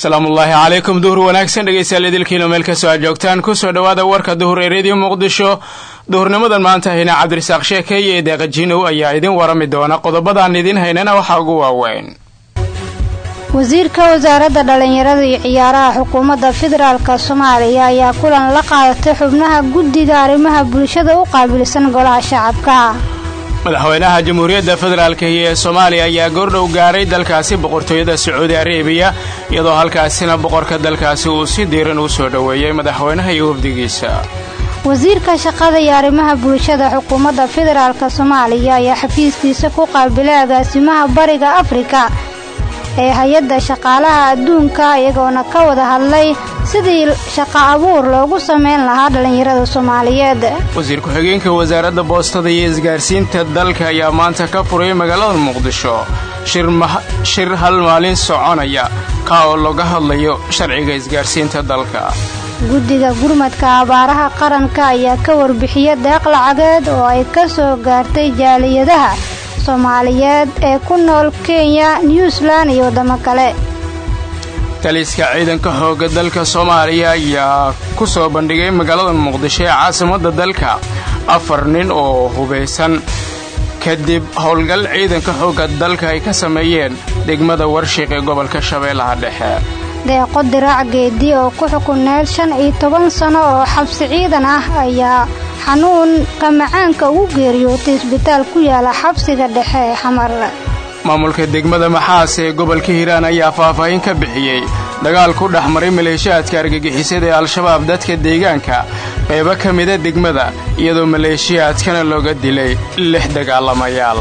salaamullaahi calaykum duhur wanaagsan dhegeystayaal idilkiino meel kastoo aad joogtaan kusoo dhowaada warka duhur ee reediyo muqdisho duhurnimadan maanta hayna cabdirasaaq sheeke iyo edeeqa jinow ayaa idin warami doona qodobadaan idiin haynana waxaa ugu waaweyn wasiirka wasaaradda dhallinyarada iyo ciyaaraha xukuumadda federaalka soomaaliya ayaa kulan la qaadatay xubnaha guddiga arrimaha bulshada u qaabilsan golaha shacabka madaxweynaha jamhuuriyadda federaalka ee soomaaliya ayaa goordhow gaaray dalkaasi boqortooyada sacuudi areebiya iyadoo halkaasina boqorka dalkaasi uu si diiran u soo dhoweeyey madaxweynaha iyo wafdigiisa wasiirka shaqada iyo arrimaha bulshada xukuumadda federaalka soomaaliya ayaa xafiiskiisa ku qaabilay agaasimaha bariga afrika ee hay-adda shaqaalaha adduunka iyagoona ka wada hadlay sidii shaqo abuur loogu samayn lahaa dhallinyarada soomaaliyeed wasiir ku-xigeenka wasaaradda boostada iyo isgaarsiinta dalka ayaa maanta ka furay magaalada muqdisho shir hal maalin soconaya ka oo laga hadlayo sharciga isgaarsiinta dalka guddiga gurmadka abaaraha qaranka ayaa ka warbixiya deeq lacageed oo ay ka soo gaartay jaaliyadaha soomaaliyeed ee ku nool kenya new zealand iyo waddamo kale taliska ciidanka xoogga dalka soomaaliya ayaa ku soo bandhigay magaalada muqdisho ee caasimadda dalka afar nin oo hubaysan kadib howlgal ciidanka xoogga dalka ay ka sameeyeen degmada warshiq ee gobolka shabeellaha dhexe deeqo diraac geedi oo ku xukuneed shan iyo toban sano oo xabsi ciidan ah ayaa xanuunka macaanka ugu geeriyootay isbitaal ku yaala xabsiga dhexe ee xamar maamulka degmada maxaas ee gobolka hiiraan ayaa faahfaahin ka bixiyey dagaal ku dhex maray maleeshiyaadka argagixisada ee al-shabaab dadka deegaanka qaybo ka mida degmada iyadoo maleeshiyaadkana looga dilay lix dagaalamayaal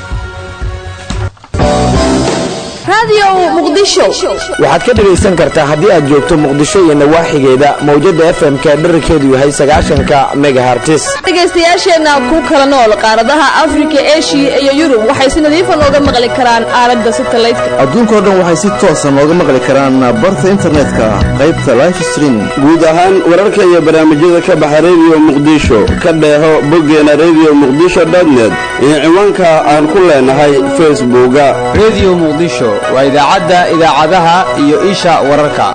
waxaad ka dhegaysan kartaa haddii aad joogto muqdisho iyo nawaaxigeeda mawjadda fm-ka dherarkeedu yahay sagaashanka megahartis dhegaystayaasheenna ku kala nool qaaradaha afrika eshiya iyo yurub waxay si nadiifa nooga maqli karaan aalada satalaydka adduunkao dhan waxay si toosa nooga maqli karaan barta internetka qaybta life streaming guud ahaan wararka iyo barnaamijyada ka baxa rediyo muqdisho ka dheeho boggeena rediyo muqdisho dotnet iyo ciwaanka aan ku leenahay facebooka rediyo muqdisho waa idaacadda idaacadaha iyo isha wararka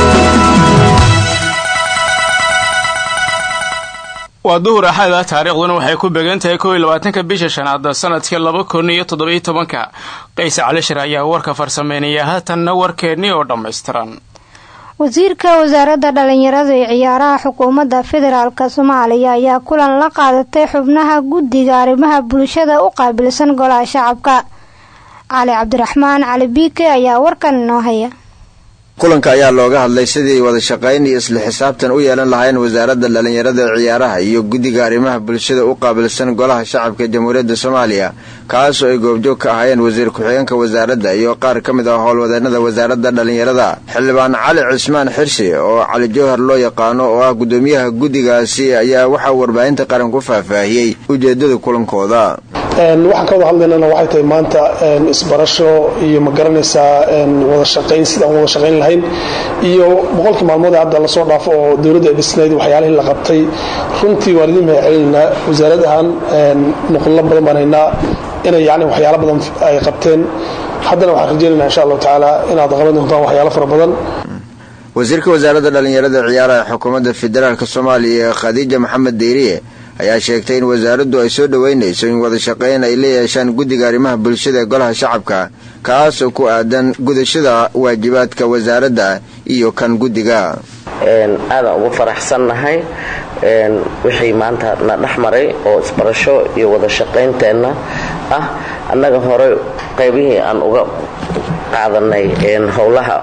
waa duhur axada taariikhduna waxay ku began tahay kow iyo labaatanka bisha shanaad sanadka laba kun iyo toddobiyo tobanka qays calishir ayaa warka farsameynaya haatanna warkeennii oo dhammaystiran wasiirka wasaaradda dhallinyarada iyo ciyaaraha xukuumadda federaalka soomaaliya ayaa kulan la qaadatay xubnaha guddiga arrimaha bulshada u qaabilsan golaha shacabka cali cabdiraxmaan cali biike ayaa warkan inoo haya kulanka ayaa looga hadlay sidii wada shaqayn iyo isla xisaabtan u yeelan lahayn wasaaradda dhallinyarada ciyaaraha iyo guddiga arrimaha bulshada u qaabilsan golaha shacabka jamhuuriyadda soomaaliya kaasoo ay goobjoog ka ahaayeen wasiir ku-xigeenka wasaaradda iyo qaar ka mid ah howlwadeenada wasaaradda dhallinyarada xildhibaan cali cismaan xirsi oo cali jowhar loo yaqaano oo ah guddoomiyaha guddigaasi ayaa waxaa warbaahinta qaran ku faahfaahiyey ujeedada kulankooda waxaan ka wada hadlaynana waxay tahay maanta isbarasho iyo ma garanaysaa wada shaqayn sidaan wada shaqayn lahayn iyo boqolkii maalmood hadda lasoo dhaafo oo dowladda ay dhisnayd waxyaalihii la qabtay runtii waan idin mahad celinaynaa wasaarad ahaan nuqullo badan baan haynaa inay yani waxyaalo badan ay qabteen haddana waxaan rajaynaynaa insha allahu tacaala inaad qaban doontaan waxyaalo fara badan wasiirka wasaaradda dhallinyarada ciyaaraha xukuumadda federaalk soomaaliya khadiija maxamed deyriye ayaa sheegtay in wasaaraddu ay soo dhoweynayso in wada shaqayn ay la yeeshaan guddiga arrimaha bulshada ee golaha shacabka kaasoo ku aadan gudashada waajibaadka wasaaradda iyo kan guddiga aadaan ugu faraxsannahay wixii maanta na dhex maray oo isbarasho iyo wada shaqaynteenna ah annaga hore qaybihii aan uga qaadanay howlaha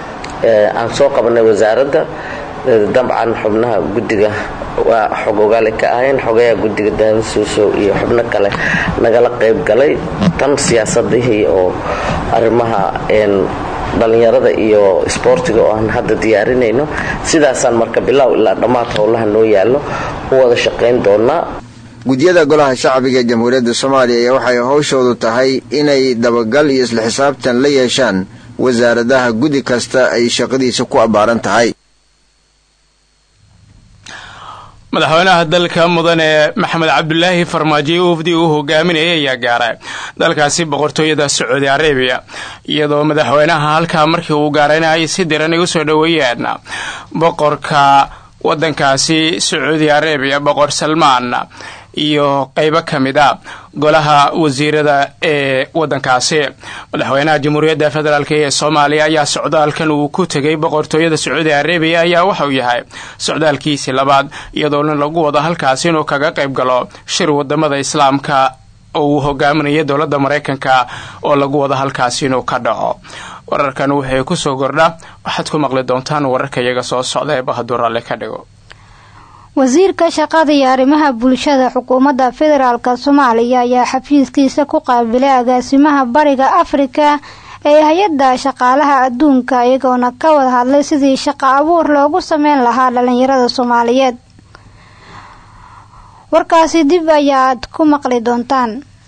aan soo qabanay wasaaradda dabcan xubnaha guddiga waa xog ogaale ka ahayn xogayaa guddiga daawasuusow iyo xubno kale nagala qayb galay tan siyaasadihii oo arrimaha dhallinyarada iyo isboortiga oo aan hadda diyaarinayno sidaasaan marka bilow ilaa dhammaad howlaha noo yaallo u wada shaqayn doonaa guddiyada golaha shacbiga ee jamhuuriyadda soomaaliya ayaa waxay howshoodu tahay inay dabagal iyo isla xisaabtan la yeeshaan wasaaradaha guddi kasta ay shaqadiisa ku abbaaran tahay madaxweynaha dalka mudane maxamed cabdulaahi farmaajo wafdi uu hogaaminayay ayaa gaaray dalkaasi boqortooyada sacuudi arabiya iyadoo madaxweynaha halkaa markii uu gaarayna ay si diran ay usoo dhoweeyeen boqorka wadankaasi sacuudi arabiya boqor salmaan iyo qeybo ka mid a golaha wasiirada ee wadankaasi madaxweynaha jamhuuriyadda federaalk ee soomaaliya ayaa socdaalkan uu ku tegay boqortooyada sacuudi arabiya ayaa waxauu yahay socdaalkiisii labaad iyadoona lagu wado halkaasi inuu kaga qayb galo shir wadamada islaamka oo uu hogaaminayo dowladda maraykanka oo lagu wado halkaasi inuu ka dhaco wararkan waxay kusoo gordha waxaad ku maqli doontaan wararka iyaga soo socda ee bahaduur alle ka dhigo wasiirka shaqada iyo arrimaha bulshada xukuumadda federaalk soomaaliya ayaa xafiiskiisa ku qaabilay agaasimaha bariga afrika ee hay-adda shaqaalaha adduunka iyagoona ka wada hadlay sidii shaqo abuur loogu sameyn lahaa dhalinyarada soomaaliyeed warkaasi dib ayaad ku maqli doontaan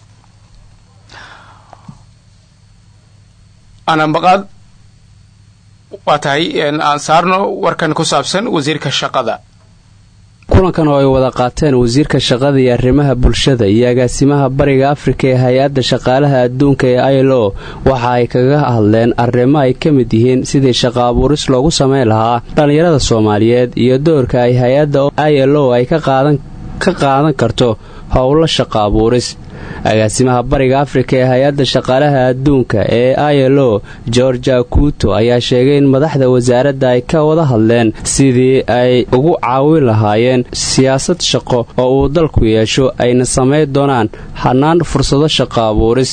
anambaqaad waa tahay aan saarno warkan ku saabsan wasiirka shaqada kulankan oo ay wada qaateen wasiirka shaqada iyo arrimaha bulshada iyo agaasimaha bariga afrika ee hay-adda shaqaalaha adduunka ee ilo waxa ay kaga hadleen arrimo ay ka mid yihiin sidii shaqo abuuris loogu sameyn lahaa dhallinyarada soomaaliyeed iyo doorka ay hay-adda ilo ay ka qaadan karto howlo shaqo abuuris agaasimaha bariga afrika ee hay-adda shaqaalaha adduunka ee ilo georgia kuuto ayaa sheegay in madaxda wasaaradda ay ka wada hadleen sidii ay ugu caawin lahaayeen siyaasad shaqo oo uu dalku yeesho ayna samayn doonaan hanaan fursado shaqo abuuris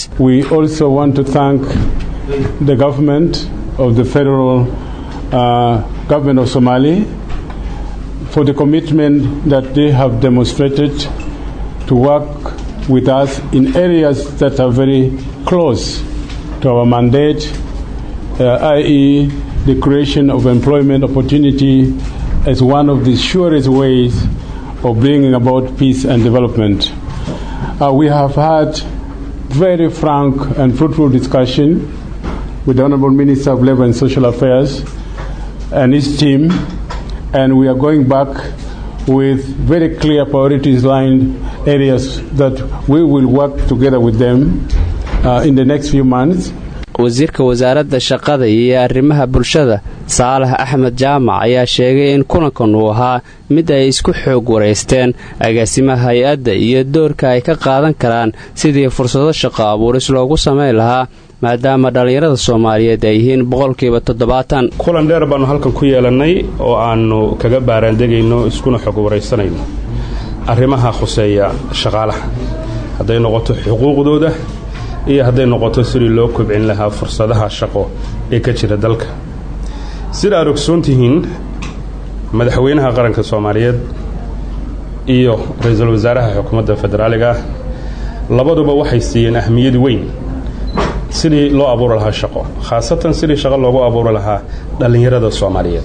with us in areas that are very close to our mandate, uh, i.e., the creation of employment opportunity as one of the surest ways of bringing about peace and development. Uh, we have had very frank and fruitful discussion with the Honorable Minister of Labor and Social Affairs and his team, and we are going back with very clear priorities lined areas that we will work together with them uh, in the next few months. wasiirka wasaaradda shaqada iyo arrimaha bulshada saalax axmed jaamac ayaa sheegay in kulankan uu ahaa mid ay isku xoog waraysteen agaasimaha hay-adda iyo doorka ay ka qaadan karaan sidii fursado shaqo abuuris loogu samayn lahaa maadaama dhallinyarada soomaaliyeed ay yihiin boqolkiiba toddobaatan kulan dheer baannu halkan ku yeelannay oo aannu kaga baaraandegayno iskuna xog waraysanayno arrimaha khuseeya shaqaalaha hadday noqoto xuquuqdooda iyo hadday noqoto sidii loo kobcin lahaa fursadaha shaqo ee ka jira dalka sida aad ogsoon tihiin madaxweynaha qaranka soomaaliyeed iyo ra-iisul wasaaraha xukuumadda federaaliga ah labaduba waxay siiyeen ahmiyad weyn sidii loo abuuri lahaa shaqo khaasatan sidii shaqo loogu abuuri lahaa dhallinyarada soomaaliyeed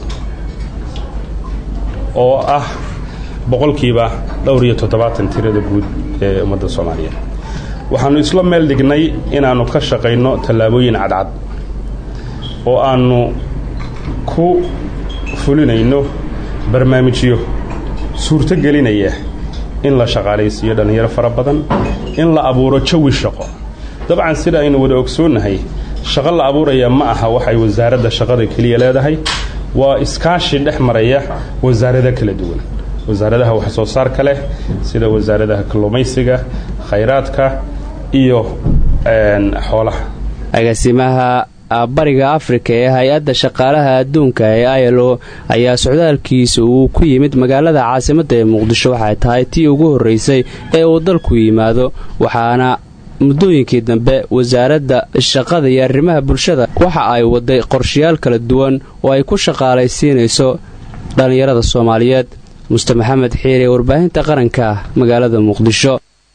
oo ah boqolkiiba dhowr iyo toddobaatan tirada guud ee ummadda soomaaliyeed waxaannu isla meel dhignay inaannu ka shaqayno tallaabooyin cadcad oo aannu ku fulinayno barnaamijyo suurto gelinaya in la shaqaalaysiiyo dhallinyaro fara badan in la abuuro jawi shaqo dabcan sida aynu wada ogsoonnahay shaqo la abuuraya ma aha waxay wasaaradda shaqada keliya leedahay waa iskaashi dhex maraya wasaarado kala duwan wasaaradaha wax soo saarka leh sida wasaaradaha kalluumaysiga khayraadka iyo xoolaha agaasimaha bariga afrika ee hay-adda shaqaalaha adduunka ee ilo ayaa socdaalkiisa uu ku yimid magaalada caasimadda ee muqdisho waxay tahay tii ugu horreysay ee uu dalku yimaado waxaana muddooyinkii dambe wasaaradda shaqada iyo arrimaha bulshada waxa ay waday qorshayaal kala duwan oo ay ku shaqaalaysiinayso dhallinyarada soomaaliyeed muste maxamed xiire warbaahinta qaranka magaalada muqdisho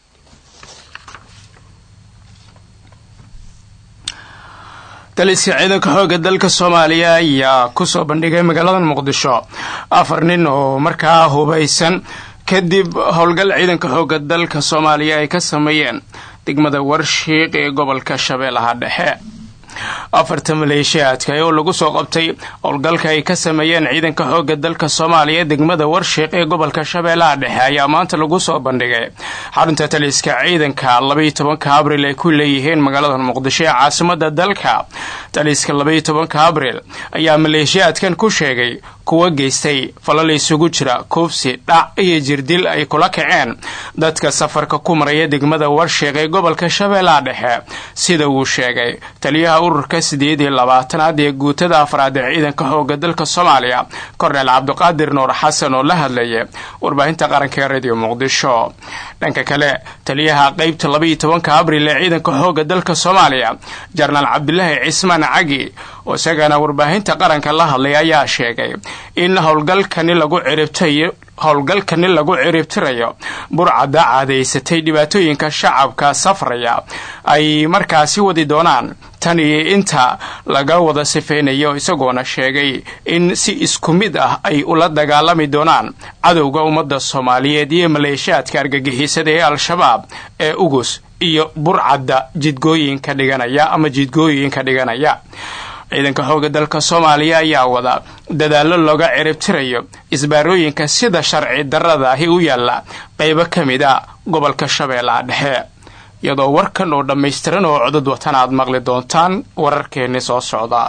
taliska ciidanka xoogga dalka soomaaliya ayaa kusoo bandhigay magaalada muqdisho afar nin oo markaa hubaysan kadib howlgal ciidanka xoogga dalka soomaaliya ay ka sameeyeen degmada warshiiq ee gobolka shabeellaha dhexe afarta maleeshiyaadka oo lagu soo qabtay howlgalka ay ka sameeyeen ciidanka xooga dalka soomaaliya degmada warshiiq ee gobolka shabeellaha dhexe ayaa maanta lagu soo bandhigay xarunta taliska ciidanka labaiyo tobanka abril ay ku leeyihiin magaalada muqdisho ee caasimada dalka taliska labaiyo tobanka abril ayaa maleeshiyaadkan ku sheegay kuwa geystay falal isugu jira kuufsi dhac iyo jirdil ay kula kaceen dadka safarka ku maraya degmada warshiiq ee gobolka shabeellaha dhexe sida uu sheegay taliyaha ururka sideed iyo labaatanaad ee guutada afraad ee ciidanka xooga dalka soomaaliya korneel cabdiqaadir nuur xasan oo la hadlayay warbaahinta qaranka ee radio muqdisho dhanka kale taliyaha qeybta labaiyo tobanka abril ee ciidanka xooga dalka soomaaliya jenaraal cabdulaahi cismaan cagi oo isagana warbaahinta qaranka la hadlay ayaa sheegay in howlgalkani lagu ciribtayo howlgalkani lagu ciribtirayo burcadda caadaysatay dhibaatooyinka shacabka safraya ay markaasi wadi doonaan tan iyo inta laga wada sifaynayo isagoona sheegay in si isku mid ah ay ula dagaalami doonaan cadowga ummadda soomaaliyeed iyo maleeshiyaadka argagixisada ee al-shabaab ee ugus iyo burcadda jidgooyinka dhiganaya ama jidgooyinka dhiganaya ciidanka xooga dalka soomaaliya ayaa wada dadaallo looga ciribtirayo isbaarooyinka sida sharci darrada ahi u yaalla qaybo ka mid a gobolka shabeellaha dhexe iyadoo warkan oo dhammaystiran oo codod watan aad maqli doontaan wararkeenni soo socda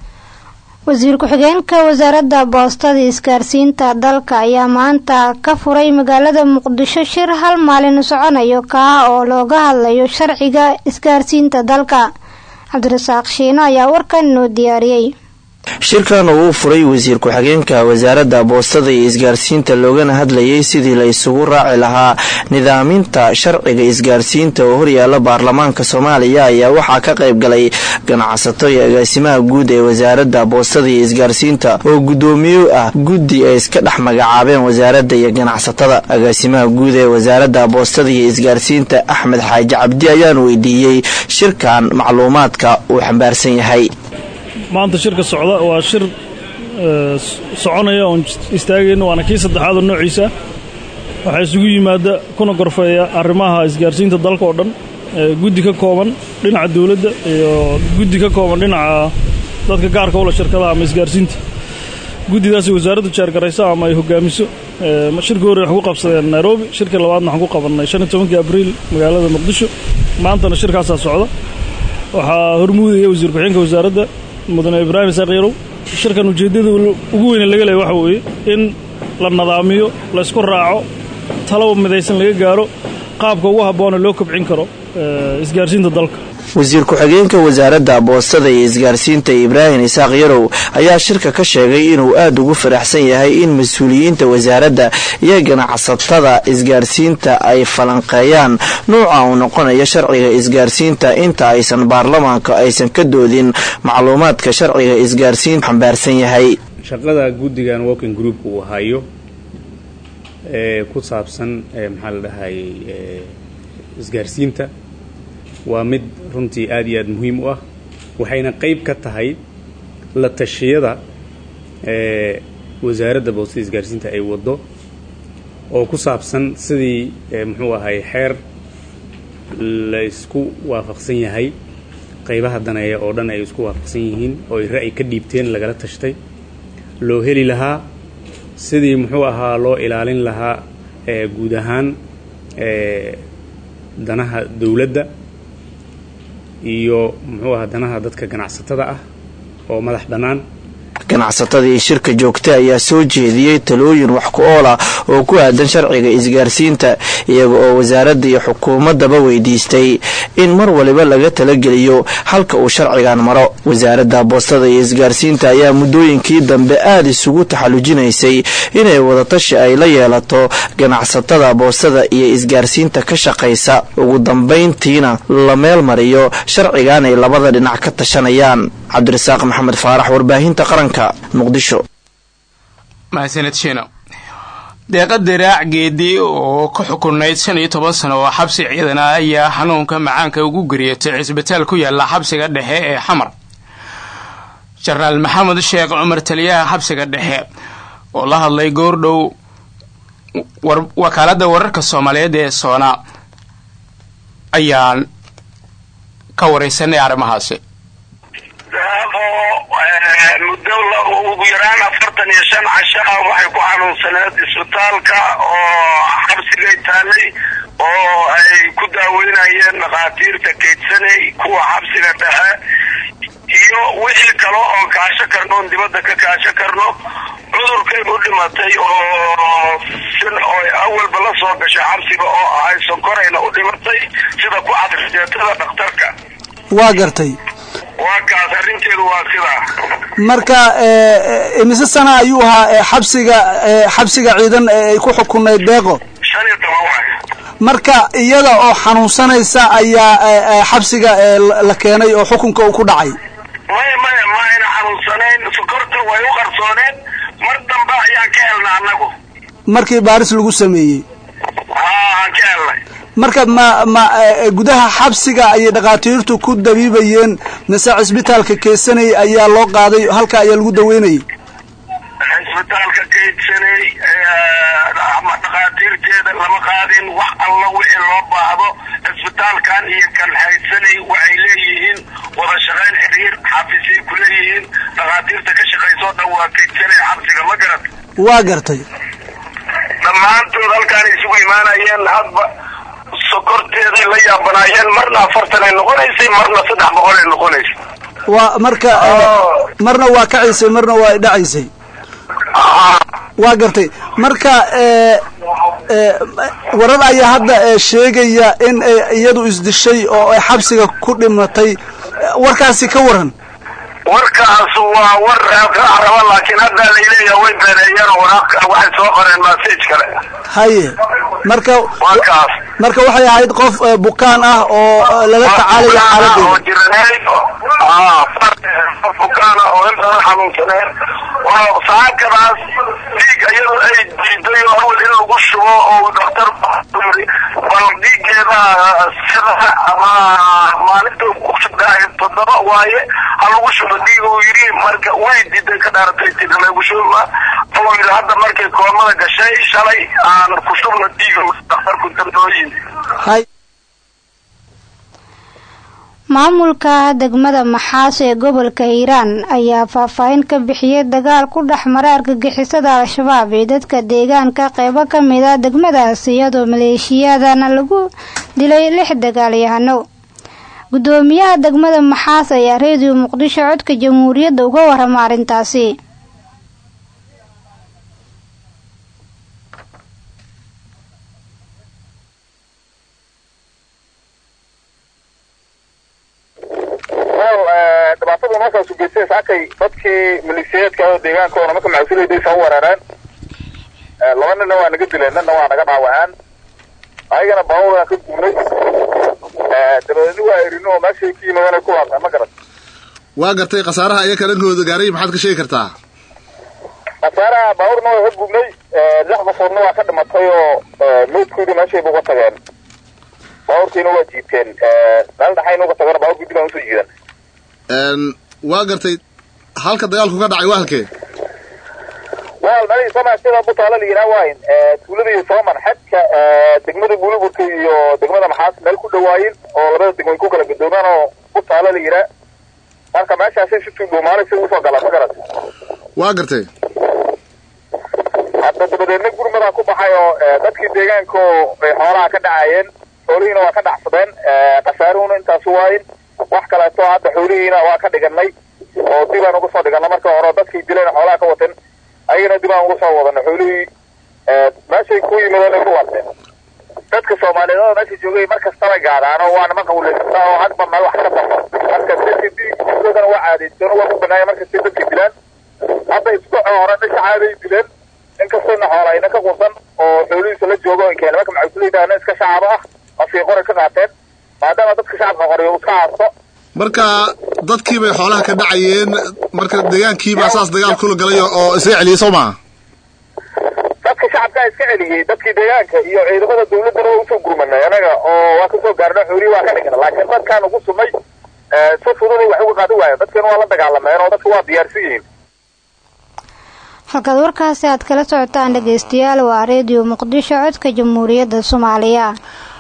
wasiir ku-xigeenka wasaaradda boostada isgaarsiinta dalka ayaa maanta ka furay magaalada muqdisho shir hal maalin soconayo kaa oo looga hadlayo sharciga isgaarsiinta dalka cabdirasaaq shiino ayaa warkan inoo diyaariyey shirkan uu furay wasiir ku-xigeenka wasaaradda boostada iyo isgaarsiinta loogana hadlayay sidii la isugu raaci lahaa nidaaminta sharciga isgaarsiinta oo horyaala baarlamaanka soomaaliya ayaa waxaa ka qayb galay ganacsato iyo agaasimaha guud ee wasaaradda boostada iyo isgaarsiinta oo guddoomiye ah guddi ay iska dhex magacaabeen wasaaradda iyo ganacsatada agaasimaha guud ee wasaaradda boostada iyo isgaarsiinta axmed xaaji cabdi ayaan weydiiyey shirkan macluumaadka uu xambaarsan yahay maanta shirka socda waa shir soconaya oon istaagayno waana kii saddexaad oo noociisa waxaa isugu yimaada kuna gorfeeya arrimaha isgaarsiinta dalka oo dhan guddi ka kooban dhinaca dawladda iyo guddi ka kooban dhinaca dadka gaarka ula shirkadaha ama isgaarsiinta guddidaasi wasaaraddu jeergarayso ama ay hogaamiso shirka hore waxaan ku qabsadeen nairobi shirka labaadna waxaan ku qabannay shan iyo tobankii abriil magaalada muqdisho maantana shirkaasaa socda waxaa hormuudaya wasiir ku-xigeenka wasaaradda mudane ibraahim isaaq yarow shirkan ujeeddada ugu weyne laga leeya waxa weeye in la nadaamiyo laysku raaco talaba midaysan laga gaaro qaabka ugu habboona loo kobcin karo isgaarsiinta dalka wasiir ku-xigeenka wasaaradda boostada iyo isgaarsiinta ibraahim isaaq yarow ayaa shirka ka sheegay inuu aad ugu faraxsan yahay in mas-uuliyiinta wasaaradda iyo ganacsatada isgaarsiinta ay falanqeeyaan nuuca uu noqonayo sharciga isgaarsiinta inta aysan baarlamaanka aysan ka doodin macluumaadka sharciga isgaarsiinta xambaarsan yahay shaqada guddigan working group uu hayo ee ku saabsan maxaa la dhahayay isgaarsiinta waa mid runtii aad iyo aad muhiim u ah waxayna qayb ka tahay la tashiyada ee wasaaradda boostada isgaarsiinta ay waddo oo ku saabsan sidii muxuu ahay xeer laysku waafaqsan yahay qaybaha daneeya oo dhan ay isku waafaqsan yihiin oo ay ra'yi ka dhiibteen lagala tashtay loo heli lahaa sidii muxuu ahaa loo ilaalin lahaa guud ahaan danaha dowladda iyo muxuu ahaa danaha dadka ganacsatada ah oo madax bannaan ganacsatadii shirka joogta ayaa soo jeediyey talooyin wax ku ool ah oo ku aadan sharciga isgaarsiinta iyaga oo wasaaradda iyo xukuumaddaba weydiistay in mar waliba laga talageliyo halka uu sharcigan maro wasaaradda boostada iyo isgaarsiinta ayaa muddooyinkii dambe aada isugu taxallujinaysay inay wadatashi ay la yeelato ganacsatada boostada iyo isgaarsiinta ka shaqaysa ugu dambayntiina la meel mariyo sharcigan ay labada dhinac ka tashanayaan cabdirasaaq maxamed faarax warbaahinta qaranka muqdisho mahadsaned shiino deeqa diraac geedi oo ka xukunayd shan iyo toban sano oo xabsi ciidana ayaa xanuunka macaanka ugu geriyatay cisbitaal ku yaala xabsiga dhexe ee xamar jenaraal maxamed sheekh cumar taliyaha xabsiga dhexe oo la hadlay goordhow wakaaladda wararka soomaaliyeed ee soona ayaan ka wareysanay arrimahaasi muddo ugu yaraan afartan iyo shan casho ah waxay ku xanuunsaneed isbitaalka oo xabsigay taallay oo ay ku daaweynayeen dhakhaatiirta kaydsanay kuwa xabsiga dhexe iyo wixii kale oon kaasho karno oon dibadda ka kaasho karno cudurkay u dhimatay oo sin oo awalba la soo gashay xabsiga oo ahay sonkorayna u dhimatay sida ku cadrijeetada dhakhtarka waa gartay waa kaas arrinteedu waa sidaa marka imise sana ayuu ahaa xabsiga xabsiga ciidan ee ay ku xukunayd deeqo shan iyo toban waay marka iyada oo xanuunsanaysa ayaa xabsiga la keenay oo xukunka uu ku dhacay maya maya ma ayna xanuunsanayn sokorta way u qarsooneen mar dambe ayaan ka helna annagu markii baaris lagu sameeyey haa aan ka helnay marka ma ma gudaha xabsiga ayay dhakhaatiirtu ku dabiibayeen mise cisbitaalka keesanay ayaa loo qaaday halka ayaa lagu daweynayay cisbitaalka kaydsanay dhakhaatiirteeda lama qaadin wax alla wixii loo baahdo cisbitaalkan iyo kan haysanay waxay leeyihiin wada shaqayn xiriir xafiisay ku leeyihiin dhakhaatiirta ka shaqaysoo dhan waa kaydsanay xabsiga ma garat waa gartay dhammaantood halkaan isugu imaanayeen hadba sokorteeday la yaabanaayeen marna afartan ay noqonaysay marna saddex boqol ay noqonaysay waa marka marna waa kacaysay marna waa dhacaysay waa gartay marka warar ayaa hadda sheegaya in iyadu isdishay oo ay xabsiga ku dhimatay warkaasi ka waran warkaas waa war raba laakiin hadda layleeyaha way beeneeyeen waraaq waxay soo qoreen message kale haye marka warkaas marka waxay ahayd qof bukaan ah oo lala tacaalayo xaaladeeda oo jiraneed qof bukaan ah oo intaan xanuunsaneen oo saakadaas dhiig iyadoo ay diiday oo awal in lagu shubo oo dhakhtar yiri bal dhiigeeda sida ama maalinta ku shubdaahay toddoba waaye ha lagu shubo dhiig uu yidhi marka way diiday ka dhaaratay tiri lagu shuba oo yidhi hadda markay koomada gashay shalay aan ku shubno dhiiga dhakhtarku dambooyin maamulka degmada maxaas ee gobolka hiiraan ayaa faahfaahin ka bixiyay dagaal ku dhex mara argagixisada al-shabaab iyo dadka deegaanka qeybo ka mid a degmadaas iyadoo maleeshiyadana lagu dilay lix dagaalyahano gudoomiyaha degmada maxaas ayaa reediyo muqdisho codka jamhuuriyadda uga warama arrintaasi dhibaatadu markaas u geystay saakay dadkii maleeshiyaadka oo deegaankoona marka maxasuulayday soo weerareen laba ninna waa naga dileen ninna waa naga dhaawaceen ayagana baabuuraan ka guurnay dabadeedna waa erino oo meeshay ka yimaadeen ay ku laabtaan ma garan waa gartay khasaaraha iyaka dhankooda gaaray maxaad ka sheegi kartaa khasaaraha baabuurna waa ka gubnay lix qofoodna waa ka dhimatay oo meydkoodii meeshayba uga tageen baabuurkiina waa jiibteen meel dhaxayna uga tageen baabuurkii dib aan usoo jiidan waa gartay halka dagaalku ka dhacay waa halkee wal mali soomaa sida butaala la yidhaha waayin tuulada iyo sooman xadka degmada buuliburka iyo degmada maxaas meel ku dhawaayin oo labada degmoy ku kala gadoomaan oo butaala la yidhaha marka meeshaasay si tuudhuumaalay si usoo galaan ma garat waa gartay hadda dabadeedna gurmadaa ku baxay oo dadkii deegaanka oo ay xoolaha ka dhacayeen xoolihiina waa ka dhacsadeen khasaaruhuna intaasu waayin wax kaleeto hadda xoolihiina waa ka dhiganay oo dib aan uga soo dhiganay marka hore dadkii dileen xoolaha ka wateen ayagana dib aan uga soo wadana xoolihii meeshay ku yimaadeen ay ku warteen dadka soomaaliyeed oo meesha joogay mar kastaba gaadaano waa niman qawleysataa oo hadba meel wax ka baxo marka dadka diigkoodana waa caadaysteen waa ku banaaya markastay dadka dilaan hadda isbuuca hore dhanka caaday dileen inkastayna xoolayna ka qursan oo xoolihiisa la joogo in keena marka maxasuulaydaana iska shacabo ah afkii qore ka qaateen maadaama dadka shacabka qoreyo iska haasto marka dadkii bay xoolaha ka dhacayeen marka deegaankiibaa saas dagaal kula galay oo isaga celiyay soo maa dadka shacabkaa iska celiyey dadkii deegaanka iyo ciidamada dawladdana waa usoo gurmanay anaga oo waa kasoo gaarna xoolihii waa ka dhigna laakiin dadkaan ugu sumay si fududay wax uga qaadi waayo dadkan waa la dagaalameen oo dadka waa diyaarsan yihiin halkaad warkaasi aad kala socotaan dhegaystayaal waa reediyo muqdisho codka jamhuuriyadda soomaaliya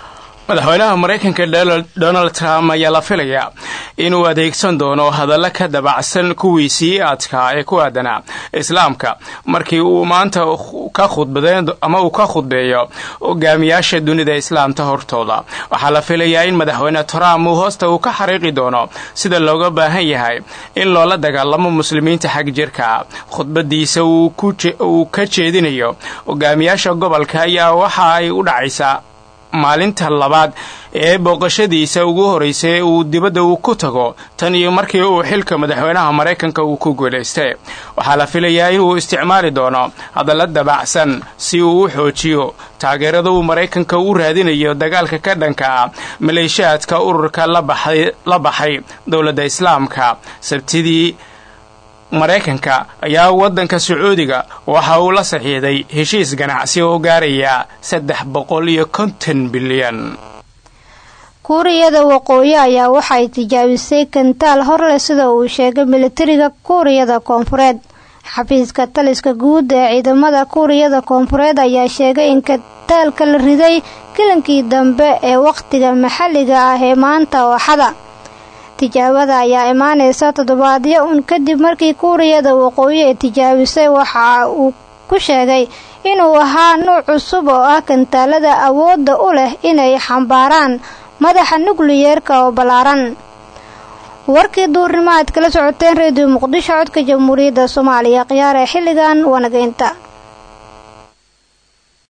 madaxweynaha maraykanka donald trump ayaa la filayaa inuu adeegsan doono hadallo ka dabacsan kuwiisii adkaa ee ku aadanaa islaamka markii uu maanta ka khudbadeen ama uu ka khudbeeyo hogaamiyaasha dunida islaamta hortooda waxaa la filayaa in madaxweyne trump uu hoosta uu ka xariiqi doono sida looga baahan yahay in loola dagaalamo muslimiinta xag jirka khudbadiisa uu ka jeedinayo hogaamiyaasha gobolka ayaa waxa ay u dhacaysaa maalinta labaad ee booqashadiisa ugu horeysay uu dibadda uu ku tago tan iyo markii uu xilka madaxweynaha maraykanka uu ku guulaystay waxaa la filayaa inuu isticmaali doono hadalla dabacsan si uu u xoojiyo taageerada uu maraykanka u raadinayo dagaalka ka dhanka ah maleeshiyaadka ururka la baxay dowladda islaamka sabtidii maraykanka ayaa waddanka sacuudiga waxa uu la saxiixday heshiis ganacsi oo gaaraya saddex boqol iyo konton bilyan kuuriyada waqooyi ayaa waxay tijaabisay kantaal horleh sida uu sheegay militariga kuuriyada koonfureed xafiiska taliska guud ee ciidamada kuuriyada koonfureed ayaa sheegay in kantaalka la riday kilinkii dambe ee wakhtiga maxalliga ah ee maanta ooxada tijaabada ayaa imaanaysa toddobaadyo un kadib markii kuuriyada waqooyi ay tijaabisay waxa uu ku sheegay inuu ahaa nuuc cusub oo ah kantaalada awoodda u leh inay xambaaraan madaxa nukliyeerka oo ballaaran warkii duurnimo aad kala socoteen reediyo muqdisho codka jamhuuriyadda soomaaliya khiyaar ee xilligan wanageynta